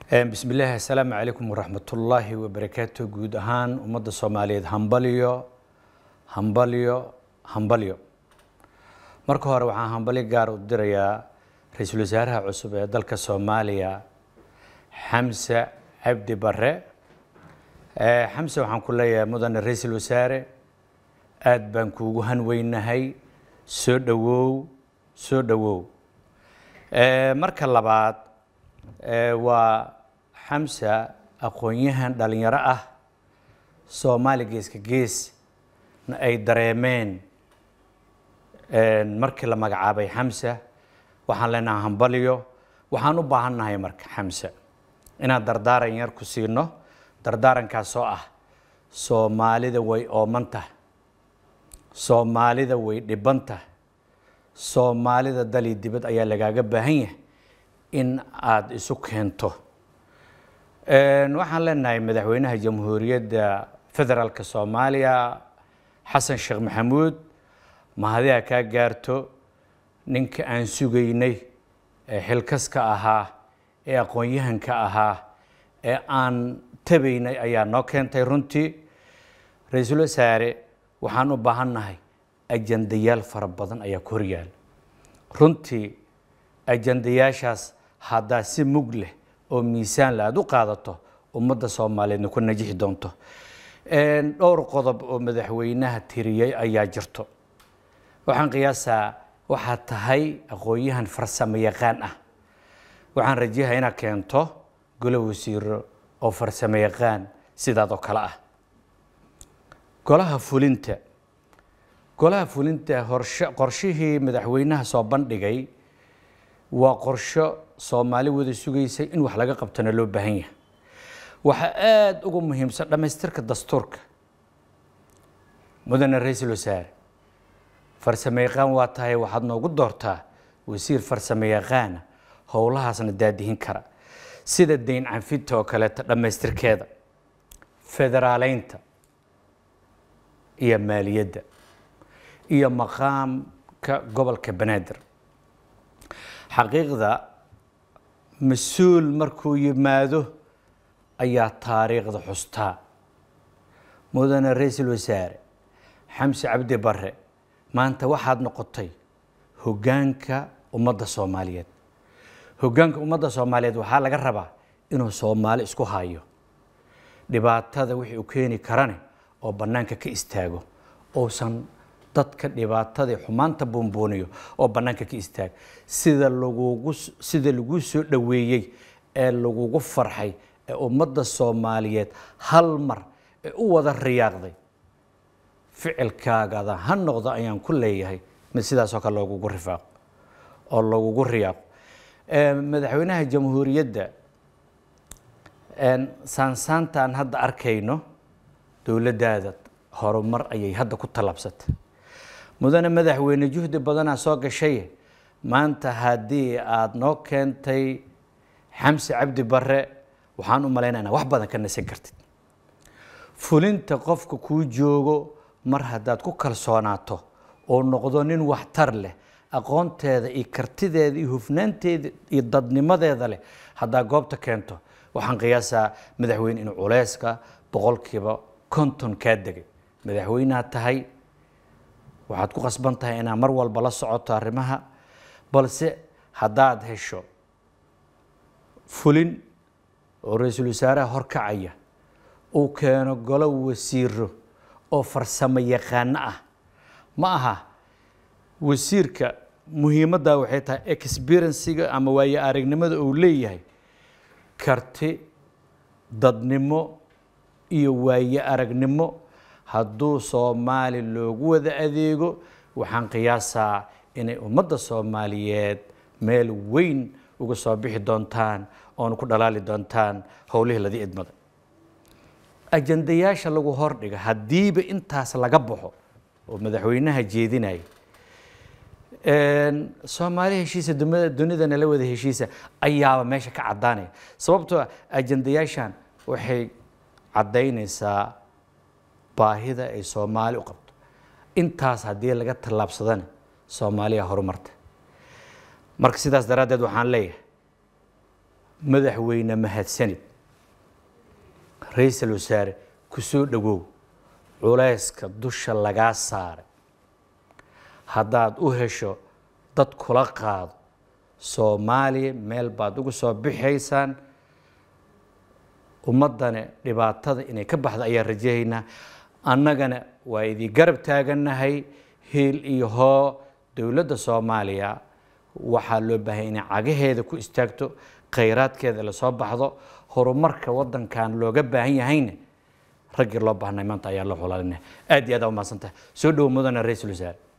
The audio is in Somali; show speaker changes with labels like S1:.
S1: bismi illaahi assalaamu calaykum waraxmatullaahi wabarakaatu guud ahaan ummadda soomaaliyeed hambalyo hambalyo hambalyo marka hore waxaan hambalyo gaar u dirayaa ra-iisul wasaaraha cusub ee dalka soomaaliya xamse cabdi bare xamse waxaan ku leeyahay mudane ra-iisul wasaare aad baan kuugu hanweynahay soo dhowow soo dhowow marka labaad waa xamsa aqoon-yahan dhalinyaro ah soomaali geeska gees na ay dareemeen markii la magacaabay xamsa waxaan leenahay hambalyo waxaan u baahannahay marka xamsa inaan dardaaran yar ku siino dardaarankaasoo ah soomaalida way oomantah soomaalida way dhibantah soomaalida dali dibad ayaa lagaaga baahan yahay in aada isu keento waxaan leenahay madaxweynaha jamhuuriyadda federaalka soomaaliya xasan sheekh maxamuud mahadiha kaa gaarto ninka aan sugaynay ee xilkaska ahaa ee aqoon-yahanka ahaa ee aan tabaynay ayaa noo keentay runtii ra-iisul wasaare waxaan u baahannahay ajandayaal fara badan ayaa ku horyaala runtii ajandayaashaas haddaa si mug leh oo miisaan la aada u qaadato ummadda soomaaliyeedna ku najixi doonto dhowr qodob oo madaxweynaha tiriyey ayaa jirto waxaan qiyaasaa waxaad tahay aqoon-yahan farsamo yaqaan ah waxaan rajayaha inaad keento golo wasiiro oo farsamo yaqaan sidaad oo kale ah golaha fulinta golaha fulinta horshe qorshihii madaxweynaha soo bandhigay waa qorsho soomaali wada sugaysay in wax laga qabtona loo baahan yahay waxaa aada uga muhiimsan dhammaystirka dastuurka mudane ra-iisul wasaare farsamo yaqaan waa tahay waxaad noogu doortaa wasiir farsamo yaqaana howlahaasna daadihin kara sida dayn canfinta oo kaleeto dhammaystirkeeda federaaleynta iyo maaliyadda iyo maqaamka gobolka banaadir xaqiiqda mas-uul markuu yimaado ayaa taariikhda xustaa mudane ra-iisul wasaare xamse cabdi bare maanta waxaad noqotay hoggaanka ummadda soomaaliyeed hoggaanka ummadda soomaaliyeed waxaa laga rabaa inuu soomaali isku hayo dhibaatada wixii uu keeni karane oo bannaanka ka istaago uusan dadka dhibaatadii xumaanta buunbuuniyo oo bannaanka ka istaag sida lagugu sida lagu soo dhoweeyey ee lagugu farxay ee ummadda soomaaliyeed hal mar ee u wada riyaaqday ficilkaagada ha noqdo ayaan ku leeyahay mid sidaasoo kale loogugu rifaaqo oo lagugu riyaaqo madaxweynaha jamhuuriyadda saansaanta aan hadda arkayno dowladdaada horumar ayay hadda ku tallaabsatay mudane madaxweyne juhdi badanaa soo gashay maanta haddii aada noo keentay xamse cabdi bare waxaan u malaynayna wax badan ka nasan kartid fulinta qofka kuu joogo mar haddaad ku kalsoonaato oo noqdo nin waxtar leh aqoonteeda iyo kartideeda iyo hufnaanteeda iyo dadnimadeeda leh haddaa goobta keento waxaan qiyaasaa madaxweyne inuu culeyska boqolkiiba konton kaa degay madaxweyneha tahay waxaad ku qasban tahay inaad mar walba la socoto arrimaha balse haddaad hesho fulin oo ra-iisul wasaaraha horkacaya uu keeno golo wasiiro oo farsamo yaqaano ah ma aha wasiirka muhiimaddaa waxay tahay experienciga ama waayo aragnimada uu leeyahay karti dadnimo iyo waayo aragnimo hadduu soomaali loogu wada adeego waxaan qiyaasaa inay ummadda soomaaliyeed meel weyn uga soo bixi doontaan oona ku dhalaali doontaan howlihii ladii idmada ajandayaasha lagu hordhiga haddiiba intaas laga baxo oo madaxweynaha jeedinaya soomaali heshiisa dunidana la wada heshiisa ayaaba meesha ka caddaanaya sababtoo ajandayaashan waxay caddaynaysaa baahida ay soomaali u qabto intaas haddii laga tallaabsadana soomaaliya horumarta marka sidaas daraaddeed waxaan leeyahay madaxweyne mahadsanid ra-iisul wasaare ku soo dhowow culayska dusha lagaa saaray haddaad u hesho dad kula qaado soomaaliya meel baad uga soo bixaysaan ummaddana dhibaatada inay ka baxdo ayaan rajahaynaa annagana waa idii garab taagannahay hiil iyo hoo dowladda soomaaliya waxaa loo baahanya inay cagaheeda ku istaagto khayraadkeeda lasoo baxdo horumarka waddankan looga baahan yahayna raggii loo baahnay maanta ayaa la xulaalinaya aad iyo aad aa umahadsan tahay soo dhowo mudana ra-iisul wasaare